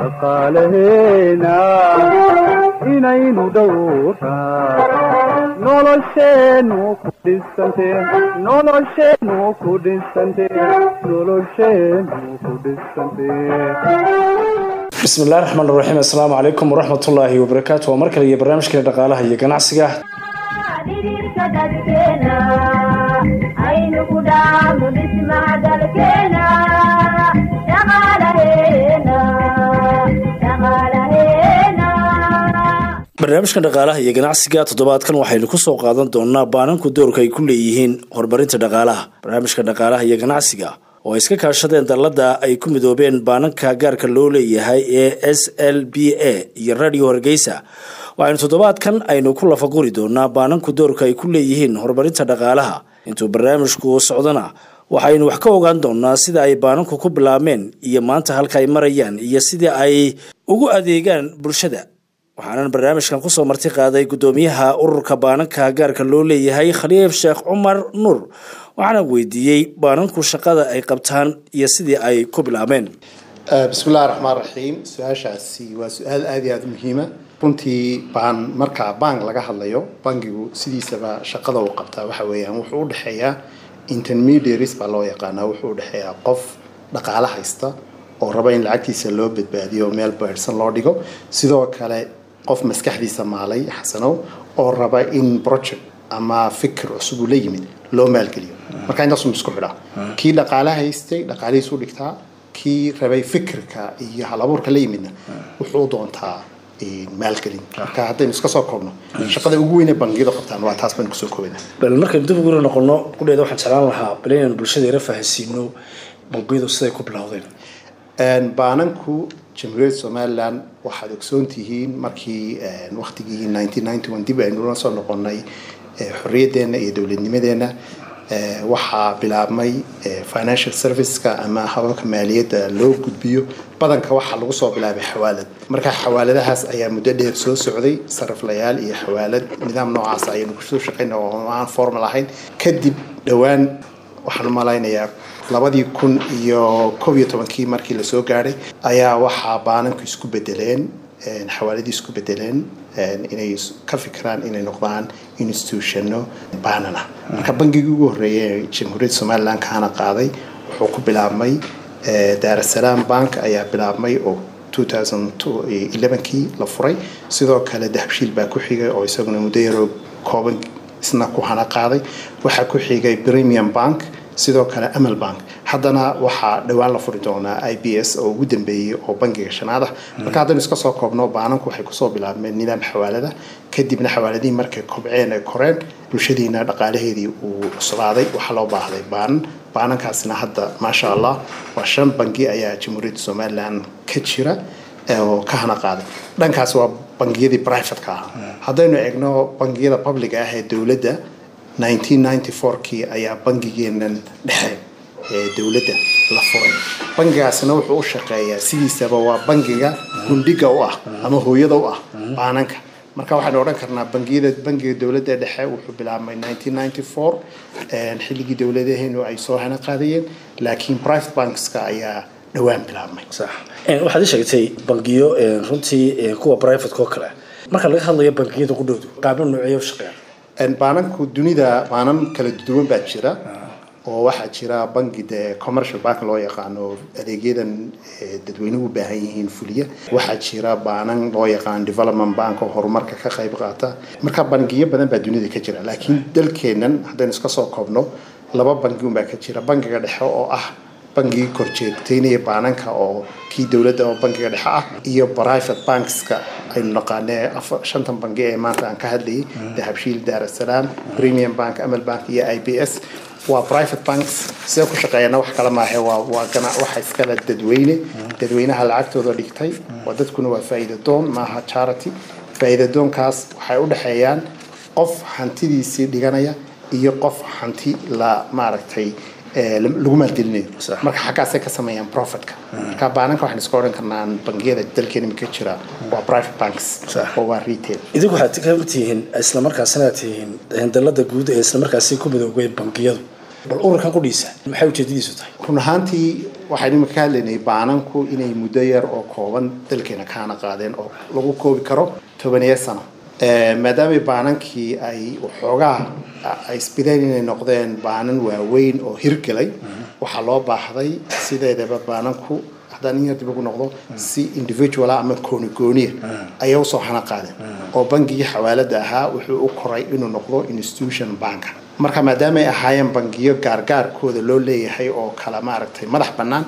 dhaqaalaheena inaynu dhowraa nolosheennu ku dhisante nolosheennu ku dhisante nolosheennu ku dhisante bismillahi raxmaan raxiim assalaamu calaykum waraxmatullaahi wabarakaatu waa mar kale iyo barnaamijkeena dhaqaalaha iyo ganacsiga dhidhiirka dadkeena aynu ku dhaafno dhismaha dalkeena dhaqaalaheena dhaqaalaheena barnaamijka dhaqaalaha iyo ganacsiga toddobaadkan waxaynu kusoo qaadan doonaa baananku doorka ay ku leeyihiin horumarinta dhaqaalaha barnaamijka dhaqaalaha iyo ganacsiga oo ay iska kaashadeen dallada ay ku midoobeen baananka gaarka loo leeyahay ee s l b a iyo radio hargeysa waxaynu toddobaadkan aynu ku lafaguri doonaa baananku doorka ay ku leeyihiin horumarinta dhaqaalaha intuu barnaamijku socdona waxaynu wax ka ogaan doonaa sida ay baananku ku bilaabmeen iyo maanta halka ay marayaan iyo sidii ay ugu adeegaan bulshada waxaanan barnaamijkan kusoo marti qaaday guddoomiyaha ururka baananka gaarka loo leeyahay khaliif sheekh cumar nuur waxaana weydiiyey baananku shaqada ay qabtaan iyo sidii ay ku bilaabeen bismillahi raxmaan raxiim su-aashaasi waa su-aal aada iyo aada u muhiima runtii baan markaa bank laga hadlayo bankigu sidiisaba shaqada uu qabtaa waxa weeyaan wuxuu u dhexeeyaa intermediaries baa loo yaqaanaa wuxuu u dhexeeyaa qof dhaqaale haysta oo raba in lacagtiisa loo badbaadiyo oo meel beersan loo dhigo sidoo kale qof maskaxdiisa maalay xasanow oo raba in project ama fikir cusub uu la yimid loo maalgeliyo marka intaasuu isku xidhaa kii dhaqaale haystay dhaqaalihiisu dhigtaa kii rabay fikirka iyo halabuurka la yimidna wuxuu doontaa maalgelin marka haddaynu iska soo koobno shaqada ugu weyne bangiyadu qabtaan waa taas baynu kusoo koobana bal markaynu dib ugu noqono qudheeda waxaan jeclaan lahaa bal inaynu bulshada yara fahansiino bangiyadu siday ku bilowdeen baananku jamhuuriyadda somalilan waxaad ogsoon tihiin markii waktigii nineteen ninety one dib aynu la soo noqonay xorriyaddeena iyo dowladnimadeenna waxaa bilaabmay financial serviceka ama hababka maaliyadda loo gudbiyo badanka waxaa lagu soo bilaabay xawaalad marka xawaaladahaas ayaa muddo dheer soo socday sariflayaal iyo xawaalad nidaam noocaas ayaynu kusoo shaqayna oo aan formal ahayn kadib dhowaan waxaan u malaynayaa labadii kun iyo koob iyo tobankii markii lasoo gaadhay ayaa waxaa baananku isku bedeleen xawaaladii isku bedeleen inay ka fikiraan inay noqdaan institutionno baanan ah marka bangigii ugu horreeyay ee jamhuuriyadda somalilan kaana qaaday wuxuu ku bilaabmay daarasalaam bank ayaa bilaabmay oo kii la furay sidoo kale dahabshiil baa ku xigay oo isaguna muddo yaroo kooban isna ku hana qaaday waxaa ku xigay premium bank sidoo kale amal bank haddana waxaa dhowaan la furi doonaa i b s oo ugu dambeeyey oo bangiga shanaad ah marka haddaynu iska soo koobno baananku waxay kusoo bilaabmeen nidaam xawaalada kadibna xawaaladihii markay kobceen ay koreen bulshadiina dhaqaalaheedii uu cuslaaday waxaa loo baahday baanan baanankaasina hadda maasha allah waa shan bangi ayaa jamhuuriyadda somalilan ka jira oo ka hana qaaday dhankaas waa bangiyadii brivatka ahaa haddaynu eegno bangiyada public ah ee dowladda kii ayaa bangigeenan dhexe ee dowladda la furay bangigaasina wuxuu u shaqeeyaa sidiisaba waa bangiga gundhiga u ah ama hooyada u ah baananka marka waxaynu odhan karnaa bangiyada bangiga dowladda dhexe wuxuu bilaabmay xilligii dowladaheenu ay soo hana qaadayeen laakiin private bankska ayaa dhowaan bilaabmay sax waxaad ii sheegtay bangiyo runtii kuwa privateka oo kale marka laga hadlayo bangiyada qudhoodu qaabno nooceeya u shaqeeyaan baananku dunida baanan kala duwan baa jira oo waxaa jira bangi dee commercial bank loo yaqaano adeegyadan dadweynuhu u baahan yihiin fuliya waxaa jira baanan loo yaqaan development bank oo horumarka ka qayb qaata marka bangiyo badan baa dunida ka jira laakiin dalkeennan haddaynu iska soo koobno laba bangi unbaa ka jira bangiga dhexe oo ah bangigii korjeegtaynaya baananka oo kii dowladda oo bangiga dhexe ah iyo private bankska aynu naqaanee shantan bangi ee maanta aan ka hadlayay dahabshiil daarasalaam premium bank amal bank iyo i b s waa private banks sidee ku shaqeeyana wax kale maahe waa waa gana waxa iskale dadweyne dadweynaha lacagtooda dhigtay waa dadkuna waa faa'iida doon maaha charity faa'iida doonkaas waxay u dhexeeyaan qof hantidiisii dhiganaya iyo qof hanti la maaragtay lagu maalgelinayo marka xaggaasay ka sameeyaan profitka marka baananka waxaan iska odhan karnaa bangiyada dalkeena imika jira waa private banks oo waa retail idinku waxaad ka mid tihiin islamarkaasina tihiin dalada guud ee islamarkaasi ku midoobay bangiyadu bal ururkan qudhiisa maxay ujeedadiisu tahay run ahaantii waxaan imika ka hadlaynay baananku inay muddo yar oo kooban dalkeena kaana qaadeen oo lagu koobi karo tobaniyo sano Eh, maadaama baanankii ay waxoogaa ay isbideen inay noqdeen baanan waaweyn oo hirgelay waxaa loo baahday sideedaba baananku haddaan in yar dib ugu noqdo si individuala ama gooni gooniya ayay usoo hana qaadeen oo bangigii xawaalada ahaa wuxuu u koray inuu noqdo institution banka marka maadaama ay ahaayeen bangiyo gaargaarkooda loo leeyahay oo kala maaragtay madax bannaan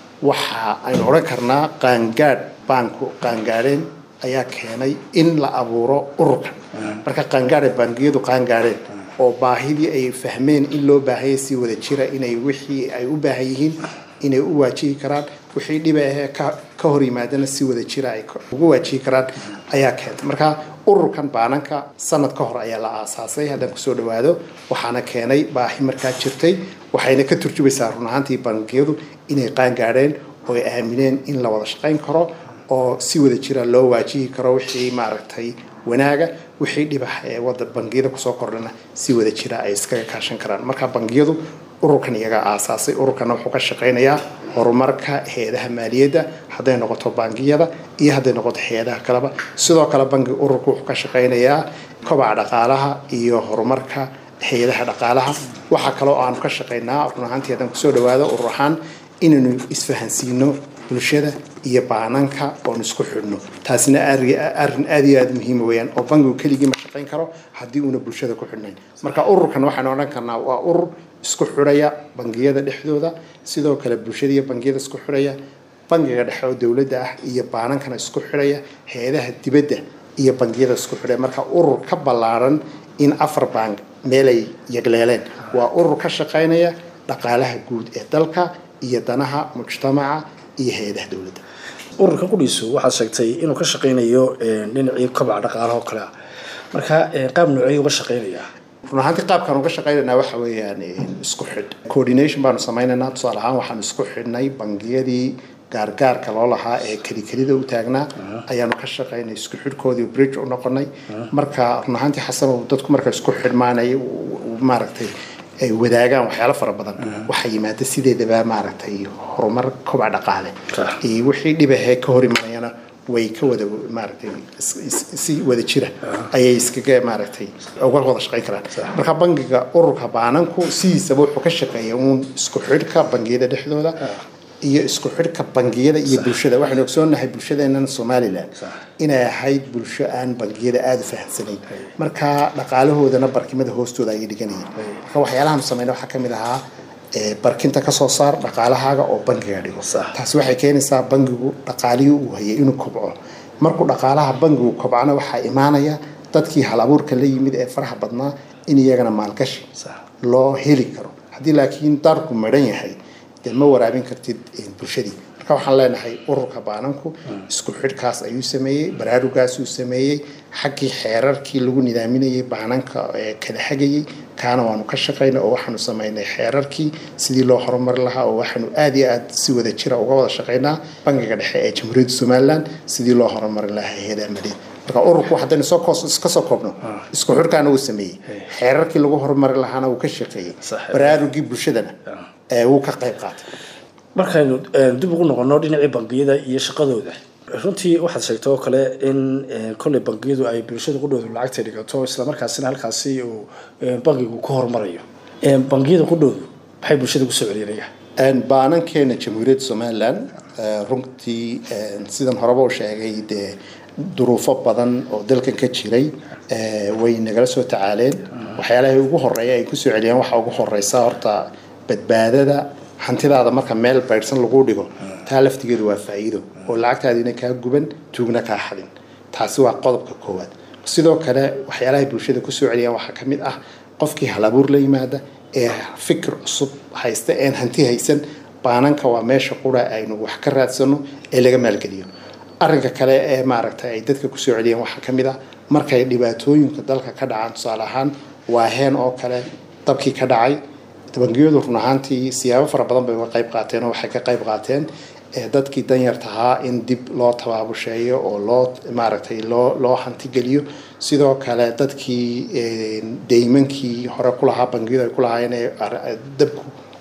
waxa aynu odhan karnaa qaangaadh baanku qaangaadheen ayaa keenay in la abuuro ururkan marka qaangaadha bangiyadu qaangaadheen oo baahidii ay fahmeen in loo baahanya si wada jira inay wixii ay u baahan yihiin inay u waajihi karaan wixii dhiba ahee ka ka hor yimaadana si wada jira ay ka- ugu waajihi karaan ayaa keentay marka ururkan baananka sanad ka hor ayaa la aasaasay haddaan kusoo dhawaado waxaana keenay baahi markaa jirtay waxayna ka turjumaysaa run ahaantii bangiyadu inay qaangaadheen oo ay aamineen in la wada shaqayn karo oo si wada jira loo waajihi karo wixii maaragtay wanaaga wixii dhibax ee wada bangiyada kusoo kordhana si wada jira ay iskaga kaashan karaan marka bangiyadu ururkan iyaga aasaasay ururkana wuxuu ka shaqaynayaa horumarka hay-adaha maaliyadda hadday noqoto bangiyada iyo hadday noqoto hay-adaha kaleba sidoo kale bangiga ururku wuxuu ka shaqaynayaa kobaca dhaqaalaha iyo horumarka hay-adaha dhaqaalaha waxaa kaloo aanu ka shaqaynaa run ahaantii haddaan kusoo dhawaado urur ahaan inaynu isfahansiino bulshada iyo baananka oon isku xidhno taasina arri- arrin aad iyo aad muhiima weeyaan oo bangigu keligii ma shaqayn karo haddii uuna bulshada ku xidhnayn marka ururkan waxaan odhan karnaa waa urur isku xidhaya bangiyada dhexdooda sidoo kale bulshada iyo bangiyada isku xidhaya bangiga dhexe oo dowladda ah iyo baanankana isku xidhaya hay-adaha dibadda iyo bangiyada isku xidhaya marka urur ka ballaaran in afar bank meelay yagleeleen waa urur ka shaqaynaya dhaqaalaha guud ee dalka iyo danaha mujtamaca iyo hay-adaha dowladda ururkan qudhiisu waxaad sheegtay inuu ka shaqaynayo eh, dhinacii kobaca dhaqaalaha oo kale ah marka eh, qaab noocey uga shaqaynayaa run ahaantii qaabkaan uga shaqaynaynaa waxa weeyaan isku xidh coordination baanu samaynaynaa tusaale ahaan waxaan isku xidhnay bangiyadii gaargaarka loo lahaa ee kelikelida u taagnaa ayaanu ka shaqaynay isku xidhkoodii bridge u noqonay marka run ahaantii xasanow dadku marka isku xidhmaanay maaragtay ay wadaagaan waxyaalo fara badan waxaa yimaada sideedaba maaragtay horumar kobac dhaqaale Sax. iyo wixii dhibahee ka hor imanayana way ka wada maaragtay is- is- si wada jira ayay iskaga maaragtay uga wada shaqayn karaan marka bangiga ururka baananku sidiisaba wuxuu ka shaqeeya uun isku xidhka bangiyada dhexdooda iyo isku xidhka bangiyada iyo bulshada waxaynu ogsoonahay bulshadeennan somalilan inay ahayd bulsho aan bangiyada aada u fahamsanayn marka dhaqaalahoodana barkimada hoostooda ayay dhiganayeen marka waxyaalahan samayna waxaa ka mid ahaa ee, barkinta ka soo saar dhaqaalahaaga oo bangiga dhigo Sax. taasi waxay keenaysaa bangigu dhaqaalihii uu hayay inuu kobco markuu dhaqaalaha bangigu kobcana waxaa imaanaya dadkii hal abuurka la yimid ee faraha badnaa in iyagana maalgashi Sax. loo heli karo haddii laakiin daarku madhan yahay dee ma waraabin kartid eh, bulshadii marka waxaan leenahay ururka baananku isku xidhkaas ayuu sameeyey baraarugaasuu sameeyey xaggii xeerarkii lagu nidaaminayay baananka ee kala hagayey kaana waanu ka shaqaynay oo waxaanu samaynay xeerarkii sidii loo horumari lahaa oo waxaanu aad iyo aad si wada jira uga wada shaqaynaa bangiga dhexe ee jamhuuriyadda somalilan sidii loo horumari lahaa hay-adaha maaliyadda marka ururku haddaynu soo koos iska soo koobno isku xidhkaana uu sameeyey xeerarkii lagu horumari lahaana wuu ka shaqeeyey Sax. baraarugii bulshadana ee wuu ka qayb qaatay markaynu eh, dib ugu noqono dhinacii bangiyada iyo shaqadooda runtii waxaad sheegtay oo kale in eh, kolley bangiyadu ay bulshada qudhoodu lacagta dhigato islamarkaasina halkaasi uu eh, bangigu ku horumarayo Eh, bangiyada qudhoodu maxay bulshada kusoo celiyanayaa Een, baanankeena jamhuuriyadda somalilan eh, runtii een, sidan horeba u sheegay dee duruufo badan oo dalkan ka jiray eh, way nagala soo tacaaleen waxyaalaha ugu horeeya ay kusoo celiyaan waxaa ugu horeysa horta badbaadada hantidaada marka meel baydhsan lagu dhigo taa laftigeedu waa faa'iido oo lacagtaadiina kaa guban tuugna kaa xadin taasi waa qodobka koowaad sidoo kale waxyaalahay bulshada kusoo celiyaan waxaa ka mid ah qofkii halabuur la yimaada ee fikir cusub haysta een hanti haysan baananka waa meesha qura aynu wax ka raadsano ee laga maalgeliyo arrinka kale ee maaragtay ay dadka kusoo celiyeen waxaa ka mid ah markay dhibaatooyinka dalka ka dhacaan tusaale ahaan waa heen oo kale dabkii ka dhacay bangiyadu run ahaantii siyaabo fara badan bay uga qayb qaateen oo waxay ka qayb qaateen ee dadkii danyarta ahaa in dib loo tabaabusheeyo oo loo maaragtay loo loo hantigeliyo sidoo kale dadkii een, deymankii hore ku lahaa bangiyadu ay ku lahaayeen ee ar- dabku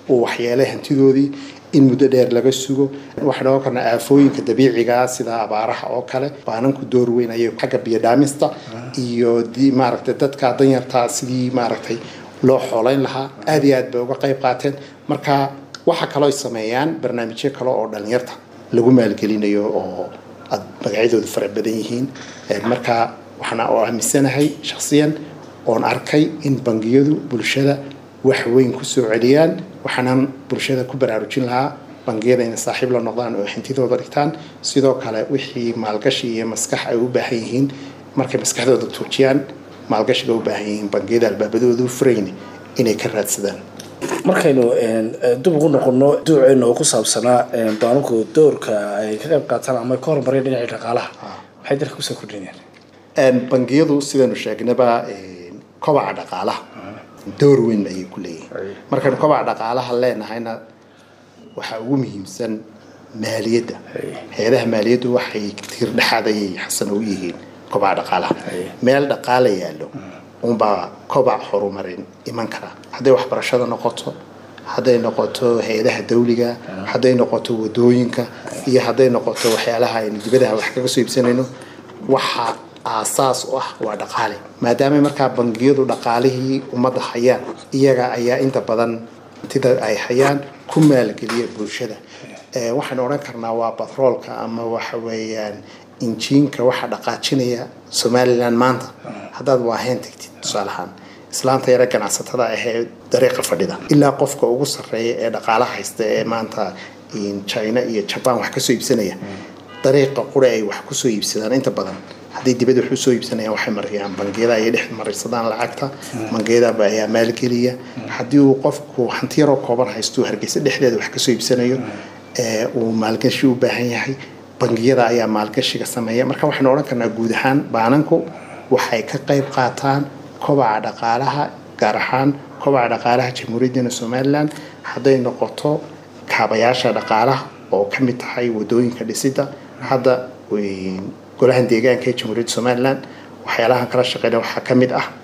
uu waxyeelay hantidoodii in muddo dheer laga sugo waxaan ogan karnaa aafooyinka dabiiciga sida abaaraha oo kale baananku door weyn ayay xagga biyodhaamista iyo di maaragtay dadka danyarta sidii maaragtay loo xoolayn lahaa aada iyo aad bay uga qayb qaateen marka waxa kaloo ay sameeyaan barnaamijyo kale oo dhalinyarta lagu maalgelinayo oo aad magacyadoodu fara badan yihiin marka waxaana oo aaminsanahay shakhsiyan oon arkay in bangiyadu bulshada wax weyn kusoo celiyaan waxaanan bulshada ku baraarujin lahaa bangiyada inay saaxiib la noqdaan oo hantidooda dhigtaan sidoo kale wixii maalgashi iyo maskax ay u baahan yihiin markay maskaxdooda tuujiyaan maalgashiga u baahan yihiin bangiyada albaabadoodu furayn inay ka raadsadaan markaynu dib ugu noqono duuceena oo ku saabsanaa baananku doorka ay ka qayb qaataan ama ka horumareen dhinacii dhaqaalaha maxay dalka kusoo kordhinayaan bangiyadu sidaynu sheegnaba kobaca dhaqaalaha door weyn ayay ku leeyihiin markaynu kobaca dhaqaalaha leenahayna waxaa ugu muhiimsan maaliyadda hay-adaha maaliyaddu waxay tiir dhexaad ayay xasan u yihiin kobaca dhaqaalaha meel dhaqaala yaallo unbaa kobac horumarin iman kara hadday waxbarashada noqoto hadday noqoto hay-adaha dawliga hadday noqoto wadooyinka iyo hadday noqoto waxyaalaha aynu dibadaha wax kaga soo iibsanayno waxa aasaas u ah waa dhaqaale maadaama markaa bangiyadu dhaqaalihii ummadda hayaan iyaga ayaa inta badan hantida ay hayaan ku maalgeliya bulshada waxaan odhan karnaa waa batroolka ama waxa weeyaan injiinka waxa dhaqaajinaya somalilan maanta haddaad waaheen tagtid tusaale ahaan islaanta yare ganacsatada ahee dariiqa fadhida ilaa qofka ugu sarreeya ee dhaqaala haysta ee maanta china iyo jaban wax kasoo iibsanaya dariiqa qura ay wax kusoo iibsadaan inta badan hadday dibadda wax usoo iibsanayaan waxay mariyaan bangiyada ayay dhex marisadaan lacagta bangiyadaba ayaa maalgeliya haddii uu qofku hanti yaroo kooban haysto hargeysa dhexdeeda wax kasoo iibsanayo uu maalgashi u baahan yahay bangiyada ayaa maalgashiga sameeya marka waxaynu odhan karnaa guud ahaan baananku waxay ka qayb qaataan kobaca dhaqaalaha gaar ahaan kobaca dhaqaalaha jamhuuriyaddana somalilan hadday noqoto kaabayaasha dhaqaalaha oo ka mid tahay wadooyinka dhisida hadda golahan deegaanka ee jamhuuriyadda somalilan waxyaalahan kala shaqeyna waxaa ka mid ah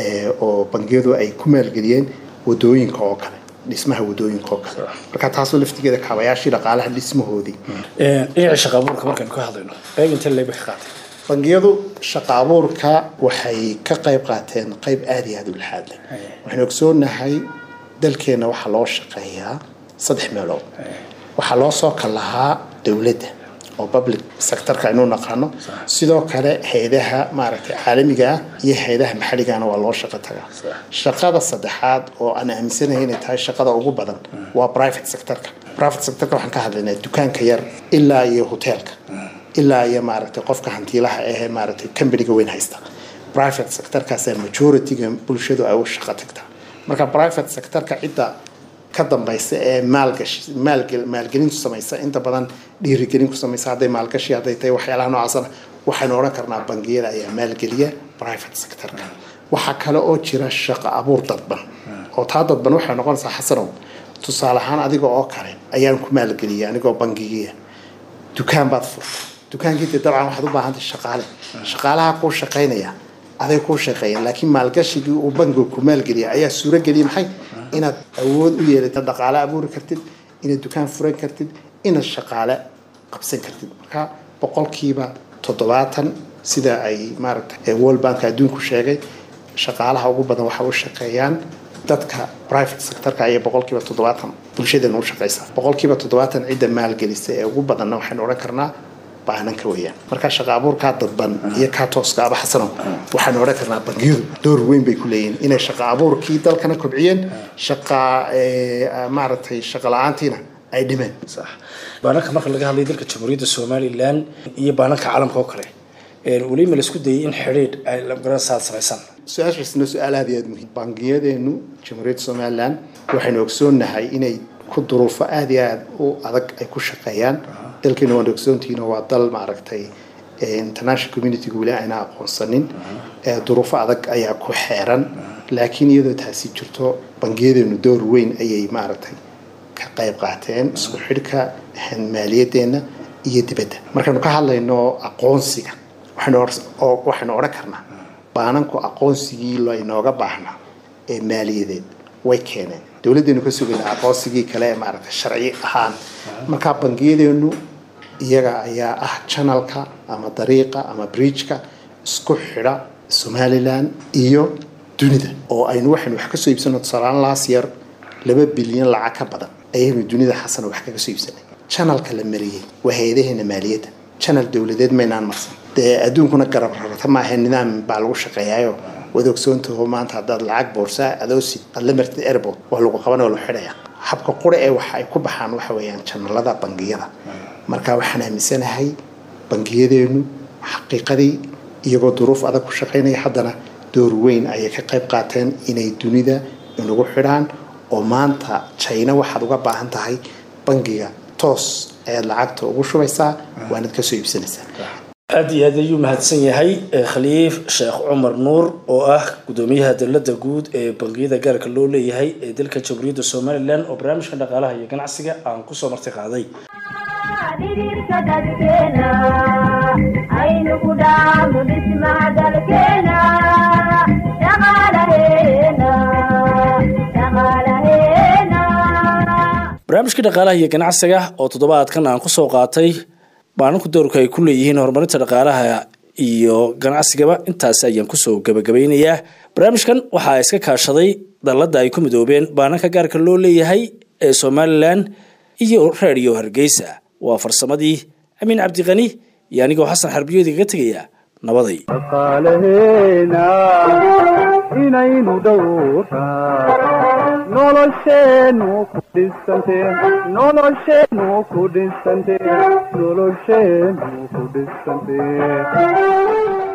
oo bangiyadu ay ku maalgeliyeen wadooyinka oo kale dhismaha wadooyinka oo kale marka taasoo laftigeeda kaabayaashii dhaqaalaha dhismahoodii dhinaca shaqa abuurka markaynu ka hadlayno qayb intee leeba ka qaatay bangiyadu shaqa abuurka waxay ka qayb qaateen qayb aada iyo aada u laxaad leh waxaynu ogsoonahay dalkeena waxaa loo shaqeeyaa saddex meelood waxaa loo soo kal lahaa dowladda oo public sectorka aynu naqaano sidoo kale hay-adaha maaragtay caalamiga ah iyo hay-adaha maxalligana waa loo shaqo tagaa shaqada saddexaad oo aan aaminsanahay inay tahay shaqada ugu badan waa private sectorka private sectorka waxaan ka hadlaynaa dukaanka yar ilaa iyo hoteelka ilaa iyo maaragtay qofka hantiilaha ahee maaragtay companiga weyn haysta private sectorkaasaa majorityga bulshadu ay u shaqo tagtaa marka private sectorka cidda ka dambaysa ee maalgashi maalgel maalgelintu samaysa inta badan dhiirigelin ku samaysa hadday maalgashi hadday tahay waxyaalaha noocaasana waxaynu odhan karnaa bangiyada ayaa maalgeliya private sectorka waxaa kale oo jira shaqo abuur dadban oo taa dadban waxay noqonaysaa xasanow tusaale ahaan adiga oo kale ayaan ku maalgeliyay anigoo bangigiya dukaan baad furta dukaankiita dabcan waxaad u baahantay shaqaale shaqaalaha kuu shaqaynaya aday kuu shaqeeyeen laakiin maalgashigii uu bangiga ku maalgeliya ayaa suurageliyay maxay inaad awood u yeelatid dhaqaale abuuri kartid inaad dukaan furan kartid inaad shaqaale qabsan kartid marka boqolkiiba toddobaatan sida ay maaragtay world bank adduunku sheegay shaqaalaha ugu badan waxa u shaqeeyaan dadka private sectorka ayay boqolkiiba toddobaatan bulshadeena u shaqeysaa boqolkiiba toddobaatan cidda maalgelisa ee ugu badanna waxaynu odhan karnaa baananka weeyaan marka shaqa abuurkaa dadban iyo kaa tooska aba xasano waxaanu odhan karnaa bangiyadu door weyn bay ku leeyihiin inay shaqa abuurkii dalkana kobciyeen shaqa maaragtay shaqa la-aantiina ay dhimeen sax baananka marka laga hadlayo dalka jamhuuriyadda somalilan iyo baananka caalamka oo kale weliba la isku dayay in xidhiidh ay labarasaad samaysaan su-aashaasna su-aal aada iyo aada muhiim bangiyadeenu jamhuuriyadda somalilan waxaynu ogsoonnahay inay ku duruufo aada iyo aada u adag ay ku shaqeeyaan dalkeena waan ogsoontihiin waa dal maaragtay international communityga weli ayna aqoonsanin duruufo adag ayaa ku xeeran laakiin iyadoo taasi jirto bangiyadeenu door weyn ayay maaragtay ka qayb qaateen isku xidhka maaliyadeena iyo dibadda markaynu ka hadlayno aqoonsiga waxaynu odhan karnaa baananku aqoonsigii laynooga baahnaa ee maaliyadeed way keeneen dowladdeenu ka sugayna aqoonsigii kale ee maaragtay sharci ahaan marka bangiyadeenu iyaga ayaa ah channelka ama dariiqa ama bridgeka isku xidha somalilan iyo dunida oo aynu waxaynu wax kasoo iibsano tusaalaan laas yar laba bilyan lacag ka badan ayaynu dunida xasana wax kaga soo iibsanay channelka la mariyey waa hay-adaheena maaliyadda channel dowladeed maynaan marsan dee adduunkuna garab rarata maaha nidaam baa lagu shaqeeyaayo waad ogsoontaho maanta haddaad lacag boorsaa adoosid aad la martid airport waa lagu qaban oo la xidhaya habka qura ee waxa ay ku baxaan waxa weeyaan channelada bangiyada marka waxaan aaminsanahay bangiyadeenu xaqiiqadii iyagoo duruuf adag ku shaqaynaya haddana door weyn ayay ka qayb qaateen inay dunida inagu xidhaan oo maanta china waxaad uga baahan tahay bangiga toos ayaad lacagta ugu shubaysaa waanad kasoo iibsanaysaa aada iyo aad ayuu mahadsan yahay khaliif sheekh cumar nuur oo ah gudoomiyaha dowladda guud ee bangiyada gaarka loo leeyahay ee dalka jamhuuriyadda somalilan oo barnaamijka dhaqaalaha iyo ganacsiga aan kusoo marti qaaday dhidhiirka dadkeena aynu ku dhaafno dhismaha dalkeena dhaqaalaheena dhaqaalaheena barnaamijka dhaqaalaha iyo ganacsiga oo toddobaadkan aan kusoo qaatay maalinka doorka ay ku leeyihiin horumarinta dhaqaalaha iyo ganacsigaba intaasi ayaan kusoo gabagabeynayaa barnaamijkan waxaa iska kaashaday dalladda ay ku midoobeen baananka gaarka loo leeyahay ee somalilan iyo radio hargeysa waa farsamadii amiin cabdiqani iyo anigoo xasan xarbiyoodi kaga tegaya nabaday dhaqaalaheena inaynu dhowraa nolosheennu ku dhisante nolosheennu ku dhisante nolosheennu ku dhisante